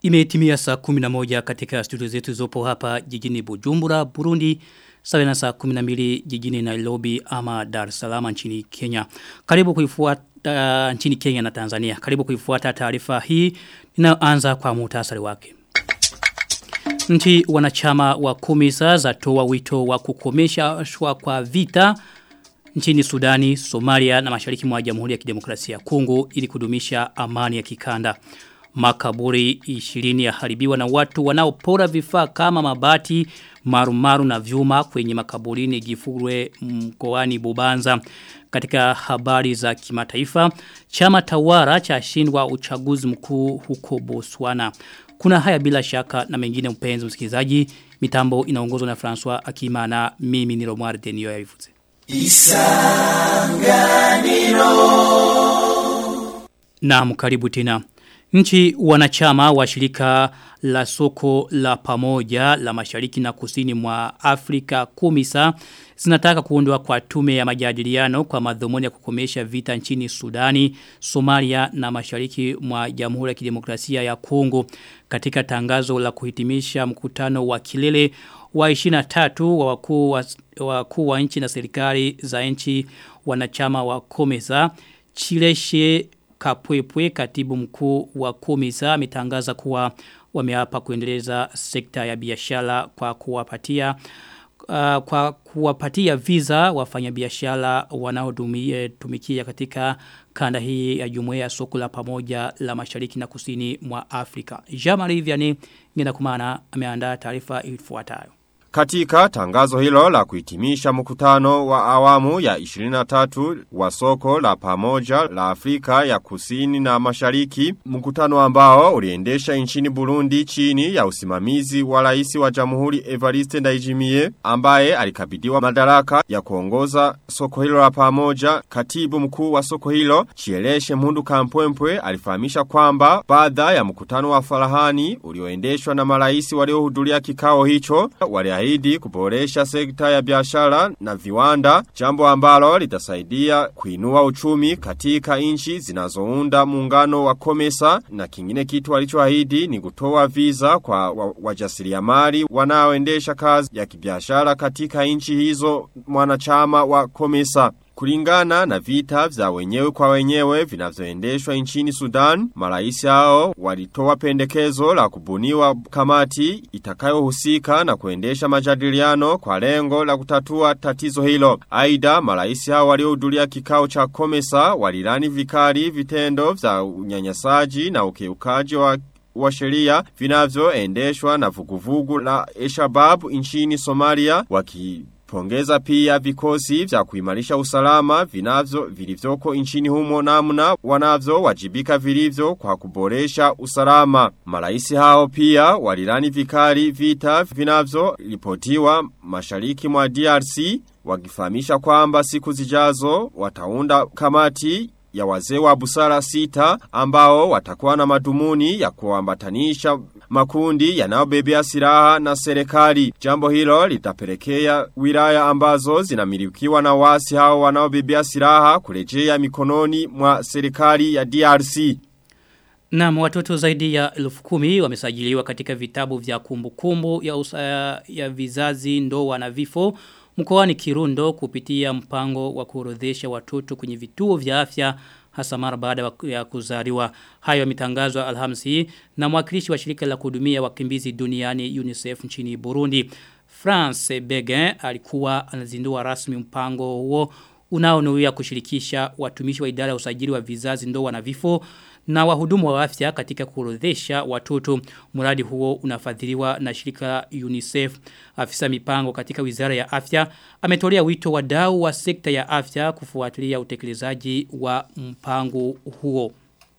Imetimia saa 11 katika studio zetu zopo hapa jijini Bujumbura, Burundi, sawa na saa 12 jijini Nairobi ama Dar es Salaam nchini Kenya. Karibu kuifuata uh, nchini Kenya na Tanzania. Karibu kuifuata taarifa hii inayoanza kwa muhtasari wake. Nchi wanachama wa kumisa zatoa wito wa kukomesha shwa kwa vita nchini Sudani, Somalia na mashariki mwa Jamhuri ya Kidemokrasia ya Kongo ili kudumisha amani ya kikanda. Makaburi 20 yaharibiwa na watu wanaopora vifaa kama mabati, marumaru na vyuma kwenye makaburini Gifurwe mkoani Bubanza. Katika habari za kimataifa, chama tawara cha shindwa uchaguzi mkuu huko Botswana. Kuna haya bila shaka na mengine mpenzi msikilizaji, mitambo inaongozwa na François Akimana, mimi ni Romar Denio ya Ifuze. Isanganiro Naam karibu tena. Nchi wanachama wa shirika la soko la pamoja la mashariki na kusini mwa Afrika kumisa zinataka kuundwa kwa tume ya majadiliano kwa madhumuni ya kukomesha vita nchini Sudani, Somalia na mashariki mwa Jamhuri ya Kidemokrasia ya Kongo katika tangazo la kuhitimisha mkutano wa kilele wa 23 wa wakuu wa, wakuu wa nchi na serikali za nchi wanachama wa Komesa Chileshe Kapwepwe katibu mkuu wa Komesa ametangaza kuwa wameapa kuendeleza sekta ya biashara kwa kuwapatia uh, kwa kuwapatia visa wafanyabiashara wanaotumikia katika kanda hii ya jumuiya ya soko la pamoja la mashariki na kusini mwa Afrika. Jamari Vianney ngina kumana ameandaa taarifa ifuatayo. Katika tangazo hilo la kuhitimisha mkutano wa awamu ya 23 wa soko la pamoja la Afrika ya kusini na mashariki, mkutano ambao uliendesha nchini Burundi chini ya usimamizi wa rais wa jamhuri Evariste Ndayishimiye ambaye alikabidhiwa madaraka ya kuongoza soko hilo la pamoja, katibu mkuu wa soko hilo Chieleshe Mhundu Kampwempwe alifahamisha kwamba baada ya mkutano wa Farahani ulioendeshwa na marais waliohudhuria kikao hicho wali aliahidi kuboresha sekta ya biashara na viwanda, jambo ambalo litasaidia kuinua uchumi katika nchi zinazounda muungano wa Komesa na kingine kitu alichoahidi ni kutoa visa kwa wajasiriamali wanaoendesha kazi ya kibiashara katika nchi hizo mwanachama wa Komesa. Kulingana na vita vya wenyewe kwa wenyewe vinavyoendeshwa nchini Sudan, marais hao walitoa pendekezo la kubuniwa kamati itakayohusika na kuendesha majadiliano kwa lengo la kutatua tatizo hilo. Aidha, marais hao waliohudhuria kikao cha Komesa walilani vikali vitendo vya unyanyasaji na ukiukaji wa wa sheria vinavyoendeshwa na vuguvugu la Eshabab nchini Somalia waki Pongeza pia vikosi vya kuimarisha usalama vinavyo vilivyoko nchini humo namna wanavyo wajibika vilivyo kwa kuboresha usalama. Maraisi hao pia walilani vikali vita vinavyo ripotiwa mashariki mwa DRC wakifahamisha kwamba siku zijazo wataunda kamati ya wazee wa busara sita ambao watakuwa na madumuni ya kuambatanisha makundi yanayobebea silaha na serikali. Jambo hilo litapelekea wilaya ambazo zinamilikiwa na wasi hao wanaobebea silaha kurejea mikononi mwa serikali ya DRC. Na watoto zaidi ya elfu kumi wamesajiliwa katika vitabu vya kumbukumbu kumbu ya, usa, ya vizazi ndoa na vifo mkoani Kirundo kupitia mpango wa kuorodhesha watoto kwenye vituo vya afya hasa mara baada ya kuzaliwa. Hayo yametangazwa Alhamisi na mwakilishi wa shirika la kuhudumia wakimbizi duniani UNICEF nchini Burundi. France Begin alikuwa anazindua rasmi mpango huo unaonuia kushirikisha watumishi wa idara ya usajili wa vizazi ndoa na vifo na wahudumu wa afya katika kuorodhesha watoto. Mradi huo unafadhiliwa na shirika UNICEF. Afisa mipango katika wizara ya afya ametolea wito wadau wa sekta ya afya kufuatilia utekelezaji wa mpango huo.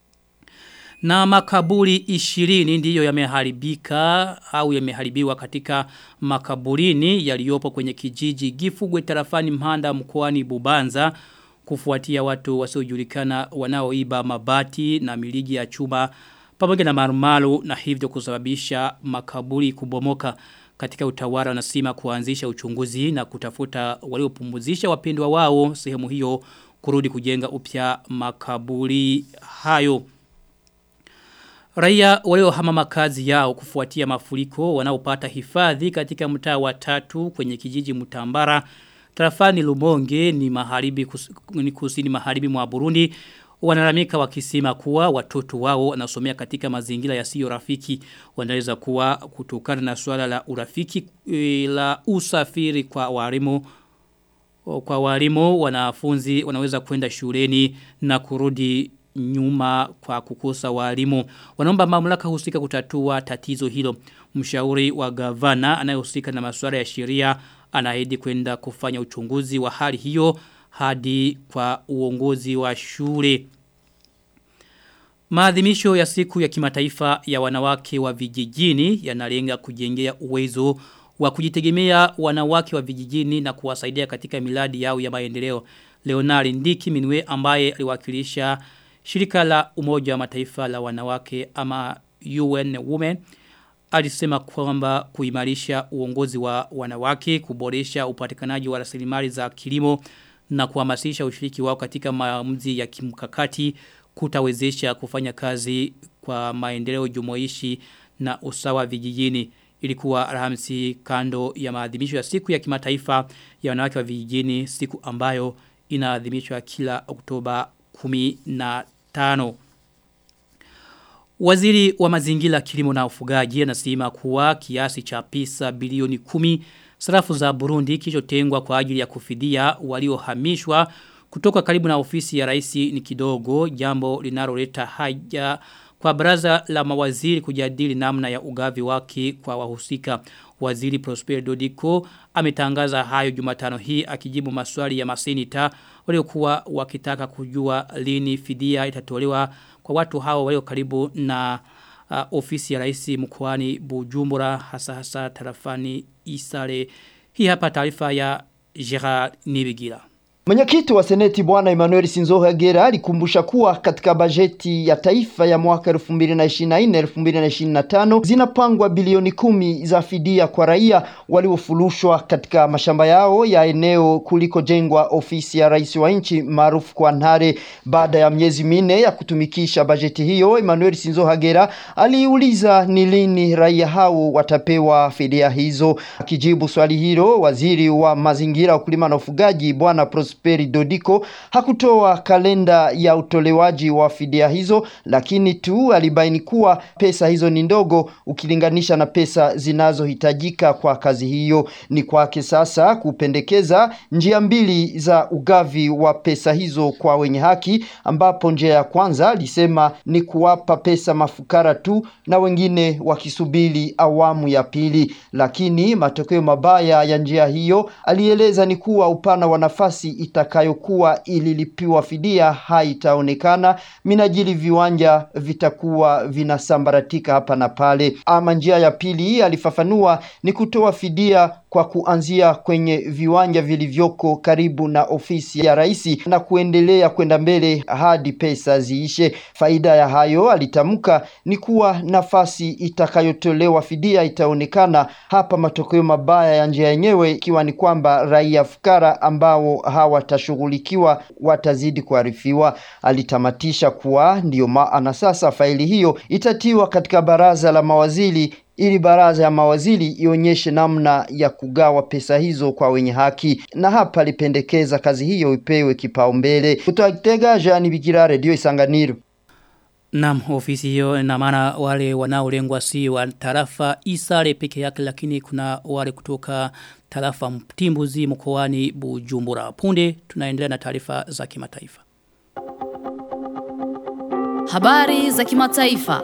Na makaburi 20 ndiyo yameharibika au yameharibiwa katika makaburini yaliyopo kwenye kijiji Gifugwe tarafani Mhanda mkoani Bubanza kufuatia watu wasiojulikana wanaoiba mabati na miligi ya chuma pamoja na marumalu na hivyo kusababisha makaburi kubomoka katika utawala na sima kuanzisha uchunguzi na kutafuta waliopumuzisha wapendwa wao sehemu hiyo kurudi kujenga upya makaburi hayo. Raia waliohama makazi yao kufuatia mafuriko wanaopata hifadhi katika mtaa wa tatu kwenye kijiji Mutambara tarafani Lumonge ni maharibi kus, ni kusini maharibi mwa Burundi wanalamika wakisema kuwa watoto wao wanasomea katika mazingira yasiyo rafiki wanaweza kuwa kutokana na swala la urafiki e, la usafiri kwa walimu kwa walimu wanafunzi wanaweza kwenda shuleni na kurudi nyuma kwa kukosa walimu. Wanaomba mamlaka husika kutatua tatizo hilo. Mshauri wa gavana anayehusika na masuala ya sheria anaahidi kwenda kufanya uchunguzi wa hali hiyo hadi kwa uongozi wa shule. Maadhimisho ya siku ya kimataifa ya wanawake wa vijijini yanalenga kujengea uwezo wa kujitegemea wanawake wa vijijini na kuwasaidia katika miladi yao ya maendeleo. Leonari Ndiki Minwe ambaye aliwakilisha shirika la umoja wa mataifa la wanawake ama UN Women alisema kwamba kuimarisha uongozi wa wanawake, kuboresha upatikanaji wa rasilimali za kilimo na kuhamasisha ushiriki wao katika maamuzi ya kimkakati kutawezesha kufanya kazi kwa maendeleo jumuishi na usawa vijijini ilikuwa Alhamisi kando ya maadhimisho ya siku ya kimataifa ya wanawake wa vijijini siku ambayo inaadhimishwa kila Oktoba 15 Waziri wa mazingira kilimo na ufugaji anasema kuwa kiasi cha pesa bilioni kumi sarafu za Burundi kilichotengwa kwa ajili ya kufidia waliohamishwa kutoka karibu na ofisi ya rais ni kidogo jambo linaloleta haja kwa baraza la mawaziri kujadili namna ya ugavi wake kwa wahusika. Waziri Prosper Dodiko ametangaza hayo Jumatano hii akijibu maswali ya masenita waliokuwa wakitaka kujua lini fidia itatolewa kwa watu hao walio karibu na uh, ofisi ya rais mkoani Bujumbura hasa hasa tarafani Isare. Hii hapa taarifa ya Gerard Nibigira. Mwenyekiti wa Seneti Bwana Emmanuel Sinzohagera alikumbusha kuwa katika bajeti ya taifa ya mwaka 2024-2025 zinapangwa bilioni kumi za fidia kwa raia waliofulushwa katika mashamba yao ya eneo kuliko jengwa ofisi ya rais wa nchi maarufu kwa Ntare. Baada ya miezi minne ya kutumikisha bajeti hiyo, Emmanuel Sinzohagera aliuliza ni lini raia hao watapewa fidia hizo. Akijibu swali hilo, waziri wa mazingira, ukulima na ufugaji Bwana Prosperi Dodiko hakutoa kalenda ya utolewaji wa fidia hizo, lakini tu alibaini kuwa pesa hizo ni ndogo ukilinganisha na pesa zinazohitajika kwa kazi hiyo. Ni kwake sasa kupendekeza njia mbili za ugavi wa pesa hizo kwa wenye haki, ambapo njia ya kwanza alisema ni kuwapa pesa mafukara tu na wengine wakisubiri awamu ya pili, lakini matokeo mabaya ya njia hiyo alieleza ni kuwa upana wa nafasi itakayokuwa ililipiwa fidia haitaonekana minajili viwanja vitakuwa vinasambaratika hapa na pale. Ama njia ya pili alifafanua ni kutoa fidia kwa kuanzia kwenye viwanja vilivyoko karibu na ofisi ya rais na kuendelea kwenda mbele hadi pesa ziishe. Faida ya hayo alitamka ni kuwa nafasi itakayotolewa fidia itaonekana hapa. Matokeo mabaya ya njia yenyewe ikiwa ni kwamba raia fukara ambao hawatashughulikiwa watazidi kuarifiwa. Alitamatisha kuwa ndiyo maana sasa faili hiyo itatiwa katika baraza la mawaziri ili baraza ya mawaziri ionyeshe namna ya kugawa pesa hizo kwa wenye haki, na hapa alipendekeza kazi hiyo ipewe kipaumbele. Kutoka Kitega, Jean Bigira, Radio Isanganiro. Naam, ofisi hiyo na maana wale wanaolengwa si wa tarafa Isare peke yake lakini kuna wale kutoka tarafa Mtimbuzi mkoani Bujumbura. Punde tunaendelea na taarifa za kimataifa. Habari za kimataifa.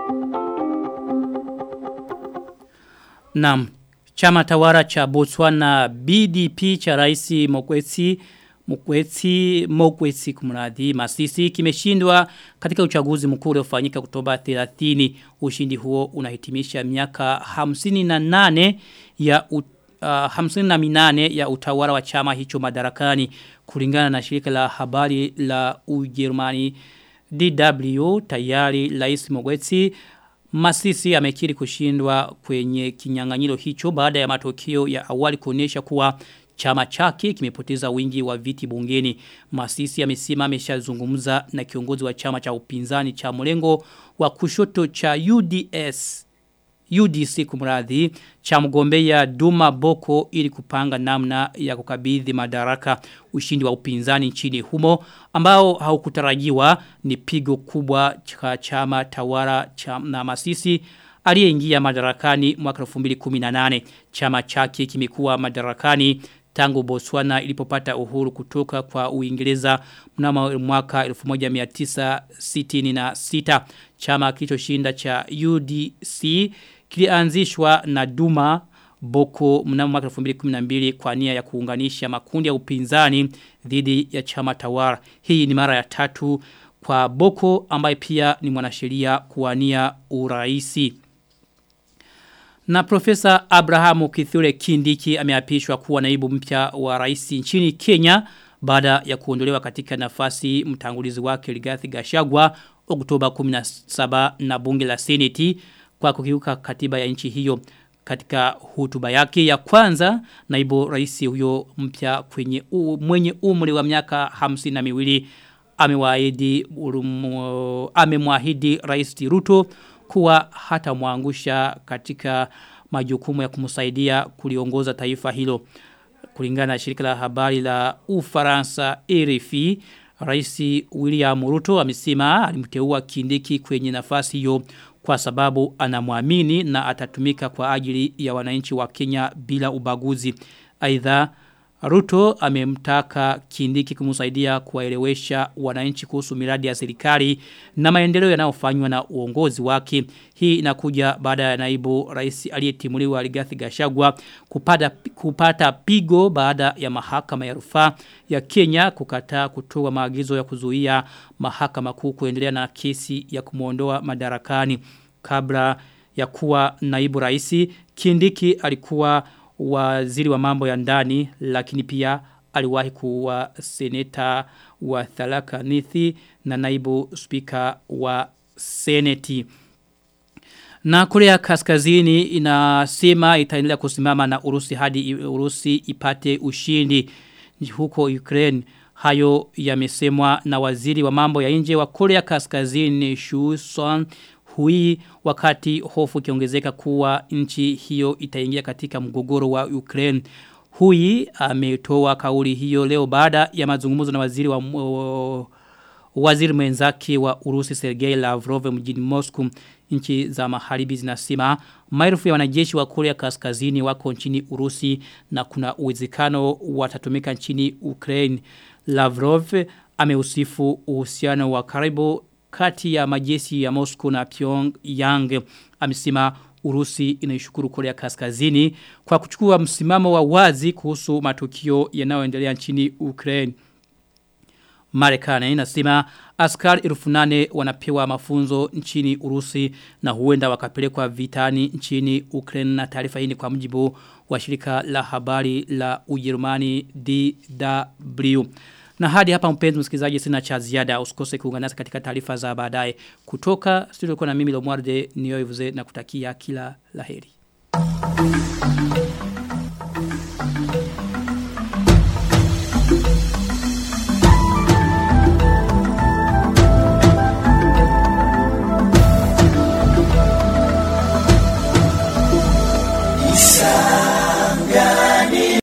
Naam, chama tawara cha Botswana BDP cha Rais Mokwetsi Mkwetsi Mokwetsi kumradhi Masisi kimeshindwa katika uchaguzi mkuu uliofanyika Oktoba 30. Ushindi huo unahitimisha miaka 58 ya ut, uh, 58 ya utawala wa chama hicho madarakani kulingana na shirika la habari la Ujerumani DW tayari Rais Mokwetsi Masisi amekiri kushindwa kwenye kinyang'anyiro hicho baada ya matokeo ya awali kuonyesha kuwa chama chake kimepoteza wingi wa viti bungeni. Masisi amesema ameshazungumza na kiongozi wa chama cha upinzani cha mlengo wa kushoto cha UDS UDC kumradhi cha mgombea Duma Boko ili kupanga namna ya kukabidhi madaraka ushindi wa upinzani nchini humo ambao haukutarajiwa ni pigo kubwa cha chama tawala cha na Masisi aliyeingia madarakani mwaka 2018 chama chake kimekuwa madarakani tangu Botswana ilipopata uhuru kutoka kwa Uingereza mnamo mwaka 1966 chama kilichoshinda cha UDC kilianzishwa na Duma Boko mnamo mwaka 2012 kwa nia ya kuunganisha makundi ya upinzani dhidi ya chama tawala. Hii ni mara ya tatu kwa Boko ambaye pia ni mwanasheria kuwania uraisi. Na Profesa Abrahamu Kithure Kindiki ameapishwa kuwa naibu mpya wa rais nchini Kenya baada ya kuondolewa katika nafasi mtangulizi wake Rigathi Gachagua Oktoba 17 na bunge la Seneti kwa kukiuka katiba ya nchi hiyo katika hotuba yake ya kwanza naibu rais huyo mpya kwenye u, mwenye umri wa miaka hamsini na miwili amewaahidi amemwahidi rais Ruto kuwa hata muangusha katika majukumu ya kumsaidia kuliongoza taifa hilo kulingana na shirika la habari la Ufaransa RFI Rais William Ruto amesema alimteua Kindiki kwenye nafasi hiyo kwa sababu anamwamini na atatumika kwa ajili ya wananchi wa Kenya bila ubaguzi. Aidha Ruto amemtaka Kindiki kumsaidia kuwaelewesha wananchi kuhusu miradi ya serikali na maendeleo yanayofanywa na uongozi wake. Hii inakuja baada ya naibu rais aliyetimuliwa Rigathi Gachagua kupata kupata pigo baada ya mahakama ya rufaa ya Kenya kukataa kutoa maagizo ya kuzuia mahakama kuu kuendelea na kesi ya kumuondoa madarakani kabla ya kuwa naibu rais Kindiki alikuwa waziri wa mambo ya ndani lakini pia aliwahi kuwa seneta wa Thalaka Nithi na naibu spika wa seneti. Na Korea Kaskazini inasema itaendelea kusimama na Urusi hadi Urusi ipate ushindi huko Ukraine. Hayo yamesemwa na waziri wa mambo ya nje wa Korea Kaskazini Shu Son Hui wakati hofu kiongezeka kuwa nchi hiyo itaingia katika mgogoro wa Ukraine. Hui ametoa kauli hiyo leo baada ya mazungumzo na waziri wa uh, waziri mwenzake wa Urusi Sergei Lavrov mjini Moscow. Nchi za magharibi zinasema maelfu ya wanajeshi wa Korea Kaskazini wako nchini Urusi na kuna uwezekano watatumika nchini Ukraine. Lavrov ameusifu uhusiano wa karibu kati ya majeshi ya Moscow na Pyongyang amesema Urusi inaishukuru Korea Kaskazini kwa kuchukua msimamo wa wazi kuhusu matukio yanayoendelea nchini Ukraine. Marekani inasema askari elfu nane wanapewa mafunzo nchini Urusi na huenda wakapelekwa vitani nchini Ukraine na taarifa hii ni kwa mujibu wa shirika la habari la Ujerumani DW. Na hadi hapa mpenzi msikilizaji sina cha ziada usikose kuungana nasi katika taarifa za baadaye kutoka studio kwa na mimi Lomwarde Nioivuze na kutakia kila laheri.